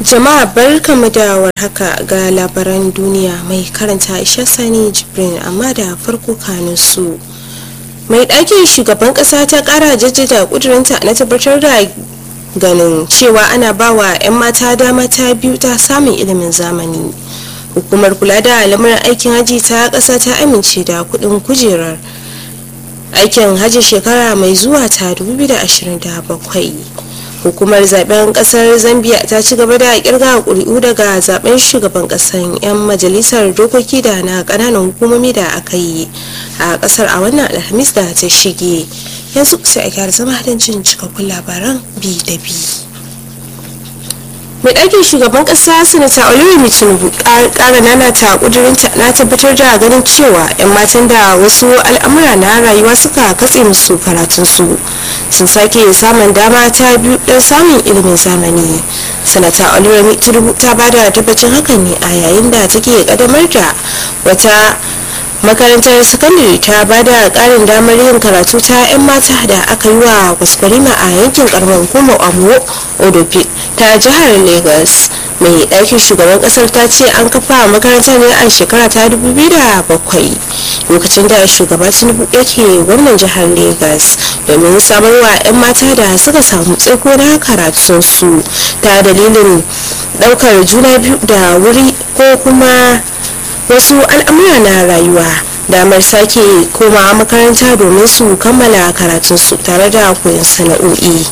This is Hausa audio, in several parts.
Jama'a barkamu da warhaka ga labaran duniya mai karanta Aisha Sani Jibrin amma da farko kanin su. Mai ɗakin shugaban ƙasa ta ƙara jaddada ƙudurinta na tabbatar da ganin cewa ana bawa 'yan mata dama ta biyu ta samun ilimin zamani. Hukumar kula da lamarin aikin haji ta ƙasa ta amince da kuɗin kujerar aikin haji shekara mai zuwa ta 2027. hukumar zaben kasar zambia ta ci gaba da kirga kuri'u daga zaben shugaban kasan 'yan majalisar dokoki da na kananan hukumomi da aka yi a kasar a wannan alhamis da ta shige yanzu sai a gyara zama don jin cikakkun labaran bi da bi mai ɗakin shugaban ƙasa sanata olori tinubu ƙara nanata ƙudurinta na tabbatar da ganin cewa 'yan matan da wasu al'amura na rayuwa suka katse musu karatunsu sun sake samun dama ta biyu don samun ilimin zamani sanata olori tinubu ta bada tabbacin hakan ne a yayin da take ƙaddamar da wata makarantar sakandare ta ba da karin damar yin karatu ta 'yan mata da aka yi wa kwaskwarima a yankin karamar hukumar amuwo odopi ta jihar lagos mai ɗakin shugaban ƙasar ta ce an kafa makarantar ne a shekara ta 2007 lokacin da shugaba tinubu yake gwamnan jihar lagos domin samarwa 'yan mata da suka samu tsaiko na karatunsu ta dalilin ɗaukar juna biyu da wuri ko kuma wasu al'amura na rayuwa damar sake koma makaranta domin su kammala karatunsu tare da koyon sana'o'i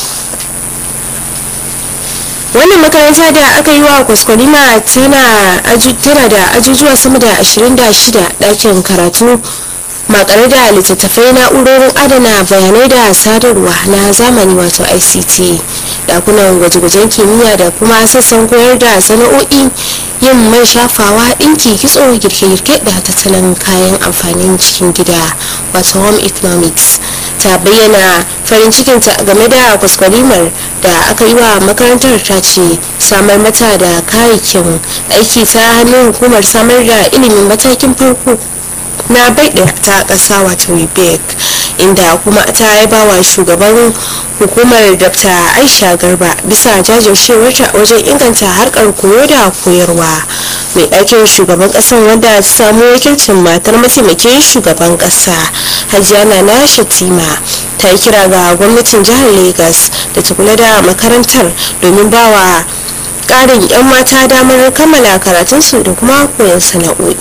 wannan makaranta da aka yi wa kwaskwarima tana da ajujuwa sama da 26 ɗakin karatu makare da littattafai na'urorin adana bayanai da sadarwa na zamani wato ict dakunan gwaje-gwajen kimiyya da kuma sassan koyar da sana'o'i yin man shafawa ɗinki kitso girke-girke da tattalin kayan amfanin cikin gida wato home economics ta bayyana farin cikinta game da kwaskwarimar da aka yi wa makarantar ta ce samar mata da kayayyakin aiki ta hannun hukumar samar da ilimin matakin farko na bai ta ƙasa wato rebek inda kuma ta yaba wa shugaban hukumar dr aisha garba bisa jajircewarta wajen inganta harkar koyo da koyarwa mai ɗakin shugaban ƙasar wanda ta samu wakilcin matar mataimakin shugaban ƙasa hajiya na shatima ta yi kira ga gwamnatin jihar lagos da ta kula da makarantar domin bawa ƙarin 'yan mata damar kammala karatunsu da kuma koyon sana'o'i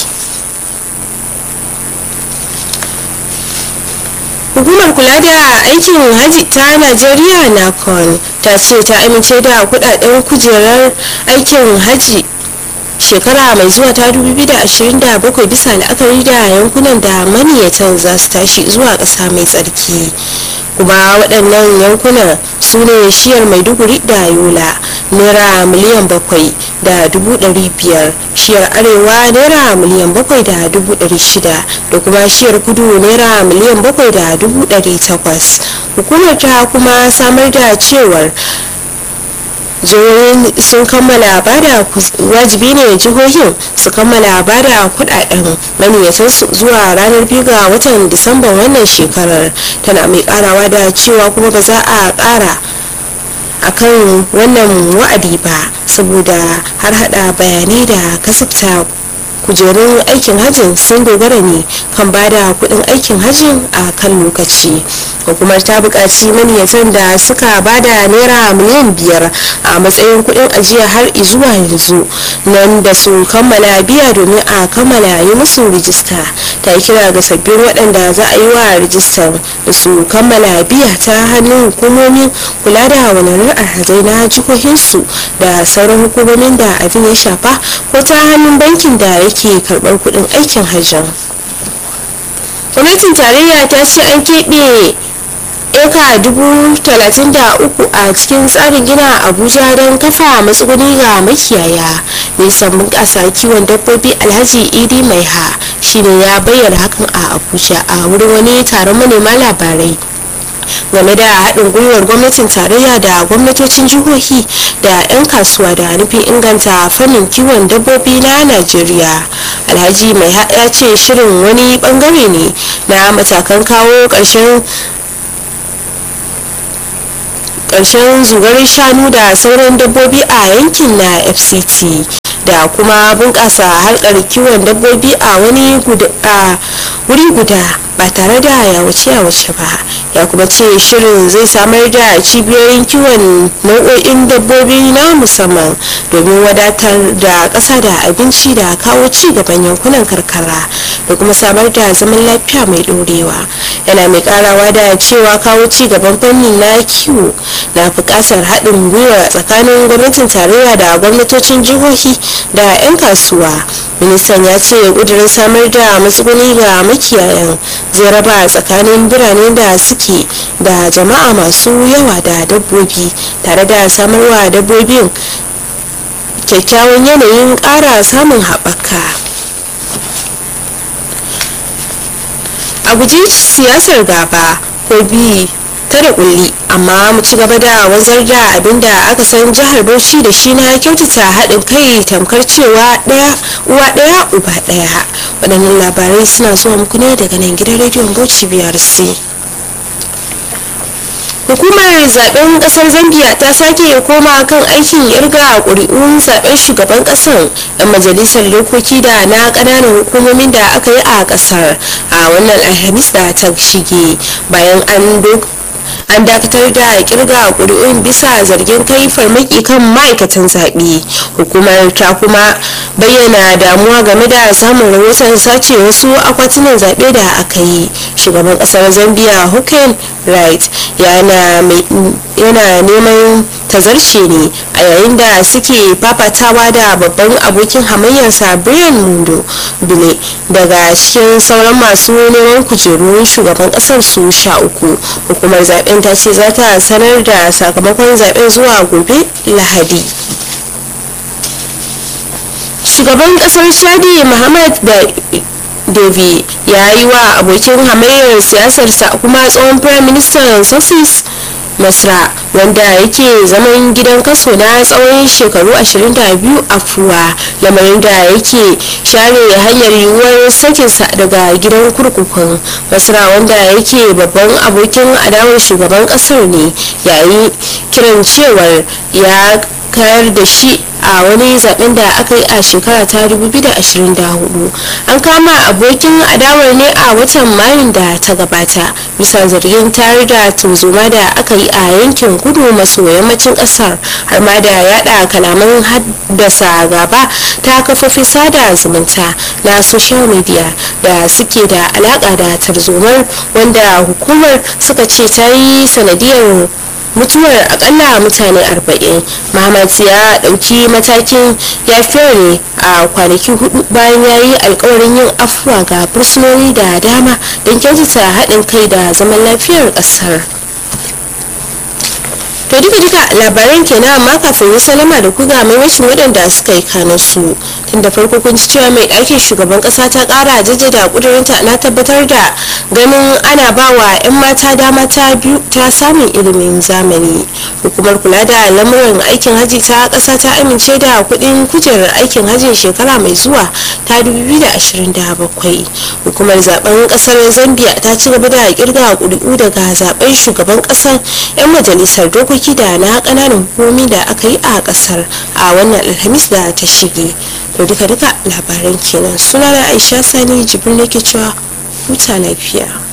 hukumar kula da aikin haji ta najeriya nakon ta ce ta amince da kudaden kujerar aikin haji shekara mai zuwa ta 2027 bisa la'akari da yankunan da maniyatan za su tashi zuwa ƙasa mai tsarki kuma waɗannan yankunan su ne shiyar maiduguri da yola naira miliyan bakwai da dubu ɗari biyar shiyar arewa naira miliyan bakwai da dubu ɗari shida da kuma shiyar kudu naira miliyan bakwai da dubu ɗari takwas hukumar ta kuma samar da cewar jihohin sun kammala bada wajibi ne jihohin su kammala bada kudaden maniyatansu zuwa ranar biyu ga watan disamban wannan shekarar tana mai karawa da cewa kuma ba za a kara akan wannan wa'adi ba saboda har hada bayanai da kasafta kujerun aikin hajjin sun dogara ne kan bada kudin aikin hajjin a kan lokaci hukumar ta buƙaci maniyatan da suka bada naira miliyan biyar a matsayin kudin ajiya har zuwa yanzu nan da su kammala biya domin a kammala yi musu rijista ta yi kira ga sabbin waɗanda za a yi wa rijistar da su kammala biya ta hannun hukumomin kula da wanarar alhazai na jihohinsu da sauran hukumomin da abin ya shafa ko ta hannun bankin da yake karɓar kuɗin aikin hajjan gwamnatin tarayya ta ce an keɓe eka dubu talatin da uku a cikin tsarin gina abuja don kafa matsuguni ga makiyaya nisan bunƙasa kiwon dabbobi alhaji idi mai ha shine ya bayyana hakan a abuja a wurin wani taron manema labarai game da haɗin gwiwar gwamnatin tarayya da gwamnatocin jihohi da 'yan kasuwa da nufin inganta fannin kiwon dabbobi na najeriya alhaji mai ya ce shirin wani bangare ne na matakan kawo ƙarshen ƙarshen zugar shanu da sauran dabbobi a yankin na fct da kuma bunƙasa harkar kiwon dabbobi a wani wuri guda ba tare da yawace-yawace ba ya kuma ce shirin zai samar da cibiyoyin kiwon nau'o'in dabbobi na musamman domin wadatar da ƙasa da abinci da kawo ci gaban yankunan karkara da kuma samar da zaman lafiya mai ɗorewa yana mai karawa da cewa kawo ci gaban fannin na kiwo na buƙatar haɗin gwiwa tsakanin gwamnatin tarayya da gwamnatocin jihohi da 'yan kasuwa ministan ya ce ƙudurin samar da matsuguni ga makiyayan zai raba tsakanin birane da suke da jama'a masu yawa da dabbobi tare da samarwa dabbobin kyakkyawan yanayin ƙara samun haɓaka a guji siyasar gaba ko bi ta da kulli amma mu ci gaba da wanzar da abin da aka san jihar bauchi da shi na kyautata haɗin kai tamkar cewa ɗaya uwa ɗaya uba ɗaya waɗannan labarai suna zuwa muku ne daga nan gidan rediyon bauchi biyar c hukumar zaben kasar zambia ta sake koma kan aikin irga ƙuri'un zaben shugaban kasar yan majalisar dokoki da na ƙananan hukumomin da aka yi a kasar a wannan alhamis da ta shige bayan an an dakatar da kirga ƙuri'un bisa zargin kai farmaki kan ma'aikatan zaɓe hukumar ta kuma bayyana damuwa game da samun rahoton sace wasu akwatunan zaɓe da aka yi shugaban ƙasar zambia hukun right yana neman tazarce ne a yayin da suke fafatawa da babban abokin hamayyarsa brian mundo bile daga cikin sauran masu neman kujerun shugaban kasar su sha uku hukumar zaben ta ce za ta sanar da sakamakon zaben zuwa gobe lahadi shugaban kasar chadi muhammad da devi ya yi wa abokin hamayyar siyasarsa kuma tsohon prime minister sosis masra wanda yake zaman gidan kaso na tsawon shekaru 22 afuwa lamarin da yake share hanyar yiwuwar sakinsa daga gidan kurkukun masra wanda yake babban abokin adawar shugaban kasar ne yayi kiran cewar ya kayar da shi a wani zaben da aka yi a shekara ta 2024 an kama abokin adawar ne a watan mayun da ta gabata bisa zargin tare da tunzuma da aka yi a yankin kudu maso yammacin kasar har ma da yada kalaman haddasa gaba ta kafofin sada zumunta na social media da suke da alaka da tarzomar wanda hukumar suka ce ta yi sanadiyar mutuwar akalla mutane 40 Muhammad ya dauki matakin yafiyar ne a kwanaki hudu bayan ya yi alkawarin yin afuwa ga fursunoni da dama don kyautata haɗin kai da zaman lafiyar ƙasar to duka duka labaran kenan amma kafin yi salama da kuga maimacin waɗanda suka yi kanin su tun da farko kun ci cewa mai ɗakin shugaban ƙasa ta ƙara jaddada ƙudurinta na tabbatar da ganin ana ba wa 'yan mata dama ta biyu ta samun ilimin zamani hukumar kula da lamuran aikin haji ta ƙasa ta amince da kuɗin kujerar aikin hajjin shekara mai zuwa ta 2027 hukumar zaben ƙasar zambia ta ci gaba da kirga ƙuri'u daga zaben shugaban ƙasar 'yan majalisar dokoki dokoki da na kananan hukumomi da aka yi a kasar a wannan alhamis da ta shige to duka duka labaran kenan sunana aisha sani jibrin nake cewa huta lafiya